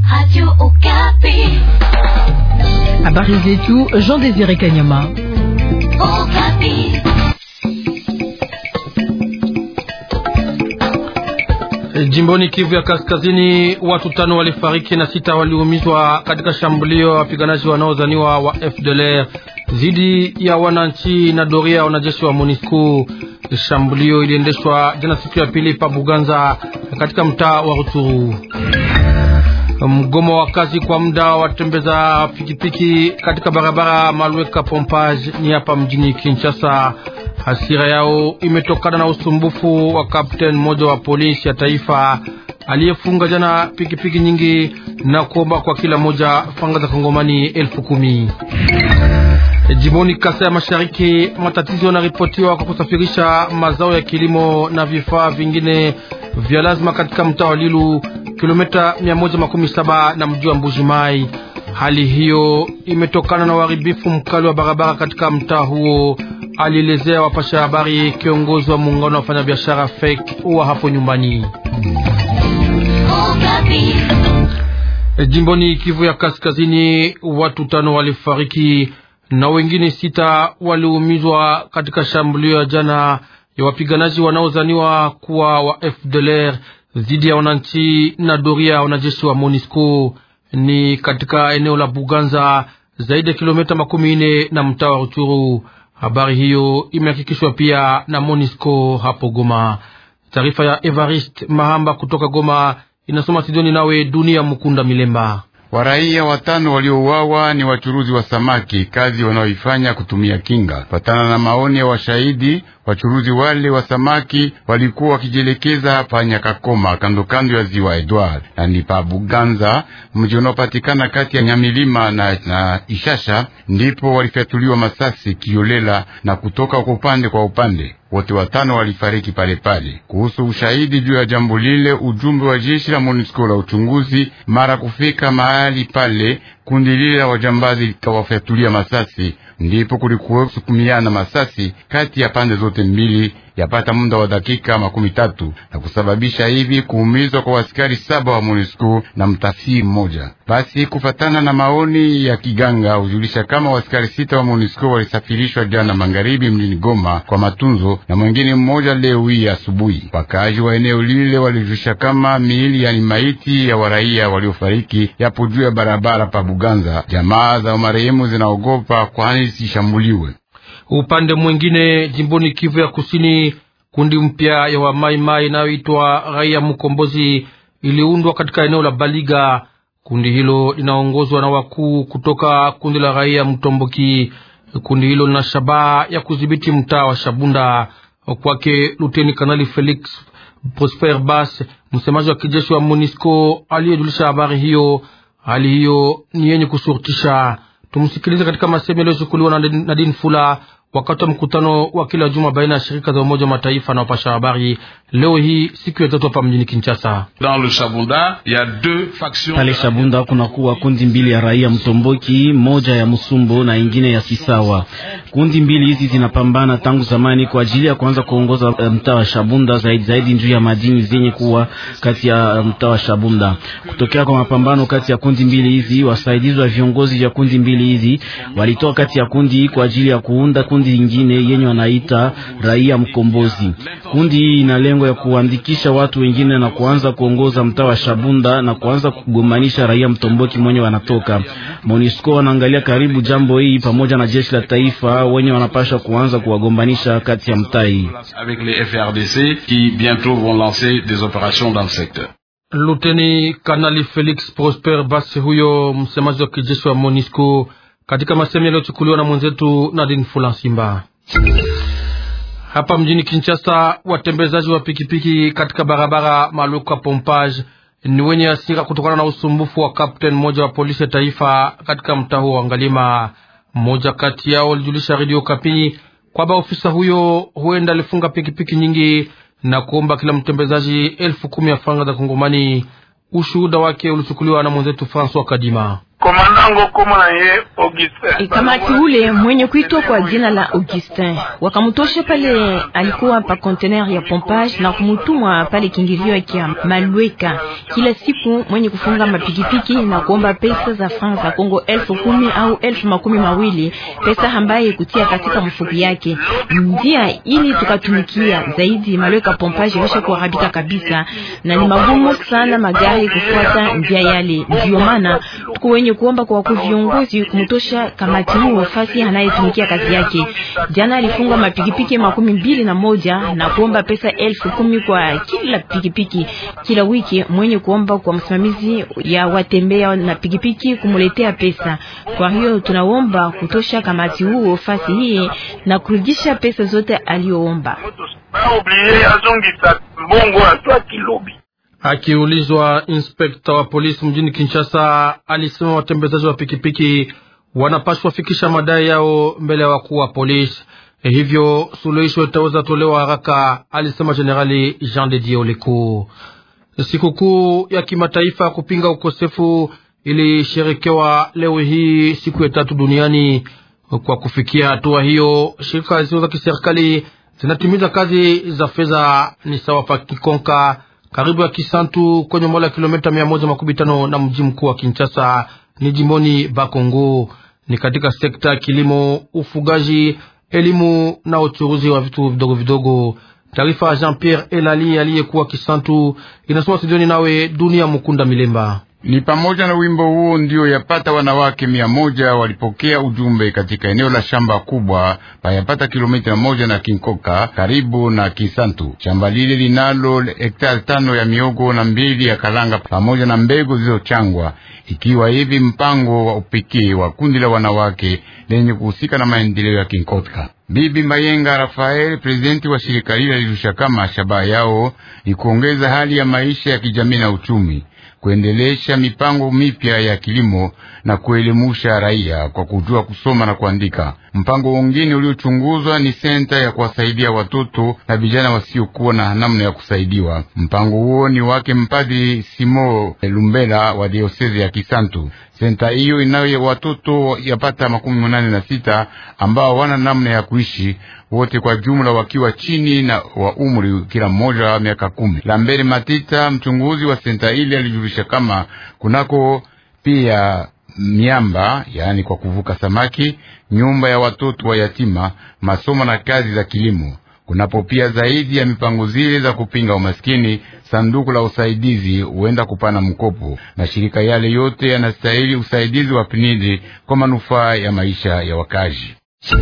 Habari zetu Jean Désiré Kanyama. Jimboni Kivu ya Kaskazini, watu tano walifariki na sita waliumizwa katika shambulio ya wapiganaji wanaozaniwa wa FDLR dhidi ya wananchi na doria ya wanajeshi wa MONUSCO. Shambulio iliendeshwa jana siku ya pili pa Buganza katika mtaa wa Rutshuru. Mgomo wa kazi kwa muda watembeza pikipiki katika barabara Malweka Pompage ni hapa mjini Kinshasa. Hasira yao imetokana na usumbufu wa kapteni mmoja wa polisi ya taifa aliyefunga jana pikipiki nyingi na kuomba kwa kila moja fanga za kongomani elfu kumi. Jimboni Kasa ya Mashariki, matatizo yanaripotiwa kwa kusafirisha mazao ya kilimo na vifaa vingine vya lazima katika mtaa wa Lilu, kilomita 117 na mji wa Mbuji Mai. Hali hiyo imetokana na uharibifu mkali wa barabara katika mtaa huo, alielezea wapasha habari kiongozi wa muungano wa wafanyabiashara FEC wa hapo nyumbani. Jimboni Kivu ya Kaskazini, watu tano walifariki na wengine sita waliumizwa katika shambulio ya jana ya wapiganaji wanaozaniwa kuwa wa FDLR dhidi ya wananchi na doria wanajeshi wa MONUSCO ni katika eneo la Buganza, zaidi ya kilomita makumi nne na mtaa wa Ruchuru. Habari hiyo imehakikishwa pia na MONUSCO hapo Goma. Taarifa ya Evarist Mahamba kutoka Goma inasoma Sidoni nawe Dunia Mukunda Milemba. Waraia watano waliouawa ni wachuruzi wa samaki, kazi wanaoifanya kutumia kinga. Patana na maoni ya washahidi, wachuruzi wale wa samaki walikuwa wakijielekeza hapa Nyakakoma, kando kando ya ziwa Edward na ni pa Buganza, mji unaopatikana kati ya Nyamilima na, na Ishasha, ndipo walifyatuliwa masasi kiolela na kutoka kwa upande kwa upande wote watano walifariki pale pale. Kuhusu ushahidi juu ya jambo lile, ujumbe wa jeshi la MONUSCO la uchunguzi mara kufika mahali pale, kundi lile la wajambazi likawafyatulia masasi, ndipo kulikuwa kusukumiana masasi kati ya pande zote mbili yapata muda wa dakika makumi tatu na kusababisha hivi kuumizwa kwa askari saba wa MONUSCO na mtafsiri mmoja. Basi kufatana na maoni ya kiganga hujulisha kama askari sita wa MONUSCO walisafirishwa jana magharibi mjini Goma kwa matunzo na mwingine mmoja leo hii asubuhi. Wakaaji wa eneo lile walijulisha kama miili yani maiti ya waraia waliofariki yapo juu ya barabara pa Buganza. Jamaa za marehemu zinaogopa kwani zishambuliwe. Upande mwingine jimboni Kivu ya Kusini, kundi mpya ya wamaimai inayoitwa Raia Mkombozi iliundwa katika eneo la Baliga. Kundi hilo linaongozwa na wakuu kutoka kundi la Raia Mtomboki. Kundi hilo lina shabaha ya kudhibiti mtaa wa Shabunda. Kwake Luteni Kanali Felix Prosper Bas, msemaji wa kijeshi wa MONUSCO aliyejulisha habari hiyo. Hali hiyo ni yenye kusurutisha. Tumsikilize katika masemo yaliyochukuliwa na Nadine Fula wakati wa mkutano wa kila juma baina ya shirika za Umoja wa Mataifa na wapasha habari leo hii siku ya tatu hapa mjini Kinshasa. Pale Shabunda kuna kuwa kundi mbili ya raia Mtomboki, moja ya Musumbo na ingine ya Sisawa. Kundi mbili hizi zinapambana tangu zamani kwa ajili ya kuanza kuongoza mtaa wa Shabunda, zaidi zaidi juu ya madini zenye kuwa kati ya mtaa wa Shabunda. Kutokea kwa mapambano kati ya kundi mbili hizi, wasaidizi wa viongozi vya kundi mbili hizi walitoa kati ya kundi kwa ajili ya kuunda kundi lingine yenye wanaita Raia Mkombozi. Kundi hii ina lengo ya kuandikisha watu wengine na kuanza kuongoza mtaa wa Shabunda na kuanza kugombanisha raia Mtomboki mwenye wanatoka. MONUSCO wanaangalia karibu jambo hii pamoja na jeshi la taifa wenye wanapasha kuanza kuwagombanisha kati ya mtaa hii. Luteni Kanali Felix Prosper Basi, huyo msemaji wa kijeshi wa MONUSCO katika masemi yaliyochukuliwa na mwenzetu Nadine Fulansimba. Hapa mjini Kinshasa, watembezaji wa pikipiki katika barabara Maluka Pompage ni wenye hasira kutokana na usumbufu wa kapteni mmoja wa polisi ya taifa katika mtaa huo wa Ngalima. Mmoja kati yao alijulisha redio Kapi kwamba ofisa huyo huenda alifunga pikipiki nyingi na kuomba kila mtembezaji elfu kumi ya franga za Kongomani. Ushuhuda wake ulichukuliwa na mwenzetu Francois Kadima. E, kamati ule mwenye kuitwa kwa jina la Augustin wakamutosha pale, alikuwa pa conteneur ya pompage na kumutumwa pale kingilio ya Malweka. Kila siku mwenye kufunga mapikipiki na kuomba pesa za francs za Kongo elfu kumi au elfu makumi mawili pesa ambaye kutia katika mfuko yake. Njia ili tukatumikia zaidi, Malweka pompage ilisha kuharibika kabisa na ni magumu sana magari kufuata njia yale, ndio maana tuko wenye kuomba kwa wakuu viongozi kumtosha kamati huu wafasi anayetumikia kazi yake. Jana alifunga mapikipiki makumi mbili na moja na kuomba pesa elfu kumi kwa kila pikipiki kila wiki, mwenye kuomba kwa msimamizi ya watembea na pikipiki kumuletea pesa. Kwa hiyo tunaomba kutosha kamati huu wafasi hii na kurudisha pesa zote aliyoomba. Akiulizwa, inspekta wa polisi mjini Kinshasa alisema watembezaji wa pikipiki wanapaswa fikisha madai yao mbele ya wakuu wa polisi, e, hivyo suluhisho itaweza tolewa haraka, alisema Jenerali Jean de Dieu Lecour. Sikukuu ya kimataifa kupinga ukosefu ilisherekewa leo hii siku ya tatu duniani. Kwa kufikia hatua hiyo, shirika zisizo za kiserikali zinatimiza kazi za fedha ni sawa pa Kikonka karibu ya Kisantu kwenye umbali wa kilomita mia moja makumi tano na mji mkuu wa Kinshasa ni jimboni Bakongo. Ni katika sekta ya kilimo, ufugaji, elimu na uchuruzi wa vitu vidogo vidogo. Taarifa ya Jean Pierre Elali aliyekuwa Kisantu inasoma studioni nawe Dunia Mukunda Milemba. Ni pamoja na wimbo huo ndio yapata wanawake mia moja walipokea ujumbe katika eneo la shamba kubwa payapata kilomita moja na Kinkoka karibu na Kisantu. Shamba lile linalo hektari tano ya miogo na mbili ya kalanga pamoja na mbegu zilizochangwa, ikiwa hivi mpango wa upekee wa kundi la wanawake lenye kuhusika na maendeleo ya Kinkoka. Bibi Mayenga Rafael, prezidenti wa shirika lile, alirusha kama shabaha yao ni kuongeza hali ya maisha ya kijamii na uchumi kuendelesha mipango mipya ya kilimo na kuelimusha raia kwa kujua kusoma na kuandika. Mpango wengine uliochunguzwa ni senta ya kuwasaidia watoto na vijana wasiokuwa na namna ya kusaidiwa. Mpango huo ni wake mpadri Simo Lumbela wa diosezi ya Kisantu. Senta hiyo inayo watoto yapata makumi manane na sita ambao wana namna ya kuishi wote kwa jumla wakiwa chini na wa umri kila mmoja wa miaka kumi. Lambere Matita, mchunguzi wa senta ile, alijulisha kama kunako pia miamba, yaani kwa kuvuka samaki, nyumba ya watoto wa yatima, masomo na kazi za kilimo. Kunapo pia zaidi ya mipango zile za kupinga umaskini, sanduku la usaidizi huenda kupana mkopo. Mashirika yale yote yanastahili usaidizi wa PNID kwa manufaa ya maisha ya wakazi.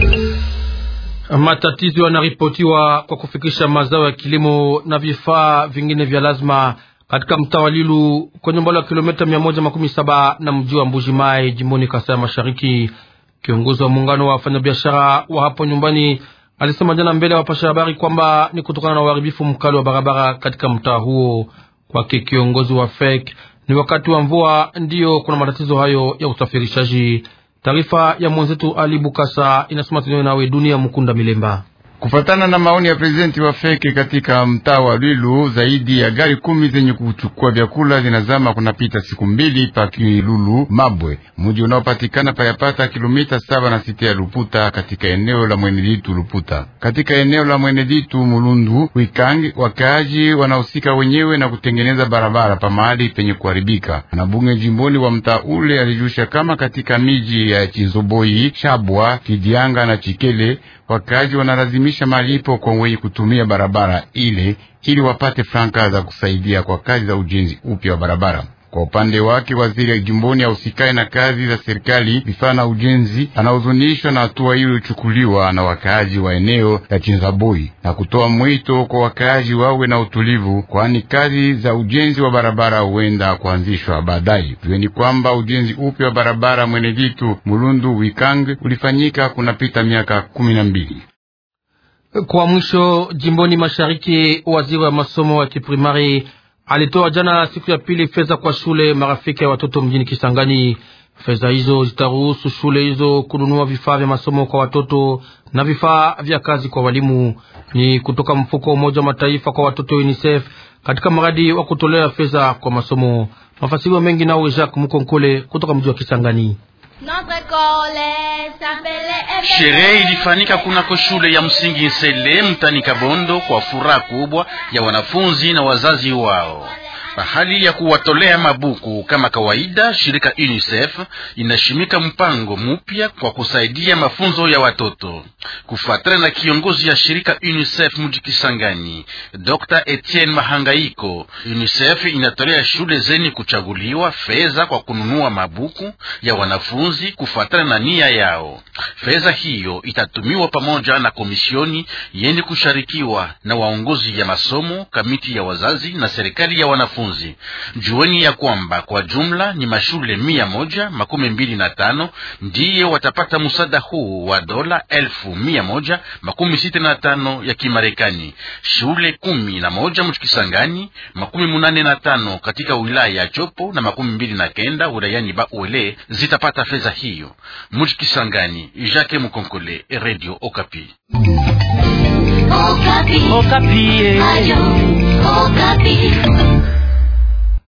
Matatizo yanaripotiwa kwa kufikisha mazao ya kilimo na vifaa vingine vya lazima katika mtaa wa Lilu kwenye umbali wa kilomita mia moja makumi saba na mji wa Mbuji Mai jimboni Kasai Mashariki. Kiongozi wa muungano wa wafanyabiashara wa hapo nyumbani alisema jana mbele ya wapasha habari kwamba ni kutokana na uharibifu mkali wa barabara katika mtaa huo. Kwake kiongozi wa FEC, ni wakati wa mvua ndiyo kuna matatizo hayo ya usafirishaji. Taarifa ya mwenzetu Ali Bukasa inasoma tunayo nawe Dunia Mukunda Milemba. Kufatana na maoni ya prezidenti wa Feke katika mtaa wa Lwilu, zaidi ya gari kumi zenye kuchukua vyakula zinazama kunapita siku mbili pa Kilulu Mabwe, mji unaopatikana payapata kilomita saba na sita ya Luputa, katika eneo la Mweneditu Luputa. Katika eneo la Mweneditu Mulundu Wikangi, wakaaji wanahusika wenyewe na kutengeneza barabara pa mahali penye kuharibika. Na bunge jimboni wa mtaa ule alijusha kama katika miji ya Chinzoboi, Shabwa, Kidianga na Chikele wakaaji wanalazimisha malipo kwa wenye kutumia barabara ile ili wapate franka za kusaidia kwa kazi za ujenzi upya wa barabara. Kwa upande wake, waziri jimboni ausikae na kazi za serikali vifaa na ujenzi anahuzunishwa na hatua hiyo iliyochukuliwa na wakaaji wa eneo la Chinzaboi na kutoa mwito kwa wakaaji wawe na utulivu, kwani kazi za ujenzi wa barabara huenda kuanzishwa baadaye. Jueni kwamba ujenzi upya wa barabara Mweneditu Mulundu Wikang ulifanyika kunapita miaka kumi na mbili. Kwa mwisho, jimboni mashariki, waziri wa masomo ya kiprimari alitoa jana siku ya pili fedha kwa shule marafiki ya watoto mjini Kisangani. Fedha hizo zitaruhusu shule hizo kununua vifaa vya masomo kwa watoto na vifaa vya kazi kwa walimu. Ni kutoka mfuko wa Umoja wa Mataifa kwa watoto UNICEF katika mradi wa kutolea fedha kwa masomo. Mafasiriwa mengi nao Jacques Mukonkole kutoka mji wa Kisangani. Sherehe ilifanyika kunako shule ya msingi Nsele mtani Kabondo kwa furaha kubwa ya wanafunzi na wazazi wao. Pahali ya kuwatolea mabuku kama kawaida, shirika UNICEF inashimika mpango mpya kwa kusaidia mafunzo ya watoto. Kufuatana na kiongozi ya shirika UNICEF mji Kisangani, Dr. Etienne Mahangaiko, UNICEF inatolea shule zenye kuchaguliwa fedha kwa kununua mabuku ya wanafunzi kufuatana na nia yao. Fedha hiyo itatumiwa pamoja na komisioni yenye kusharikiwa na waongozi ya masomo, kamiti ya wazazi na serikali ya wanafunzi. Jueni ya kwamba kwa jumla ni mashule mia moja makumi mbili na tano ndiye watapata msaada huu wa dola elfu mia moja makumi sita na tano ya Kimarekani. Shule kumi na moja mchikisangani, makumi munane na tano katika wilaya ya Chopo na makumi mbili na kenda wilayani Bauele zitapata fedha hiyo. Mchikisangani, Jacques Mukonkole, Radio Okapi. Okapi. Okapi. Ayo, Okapi.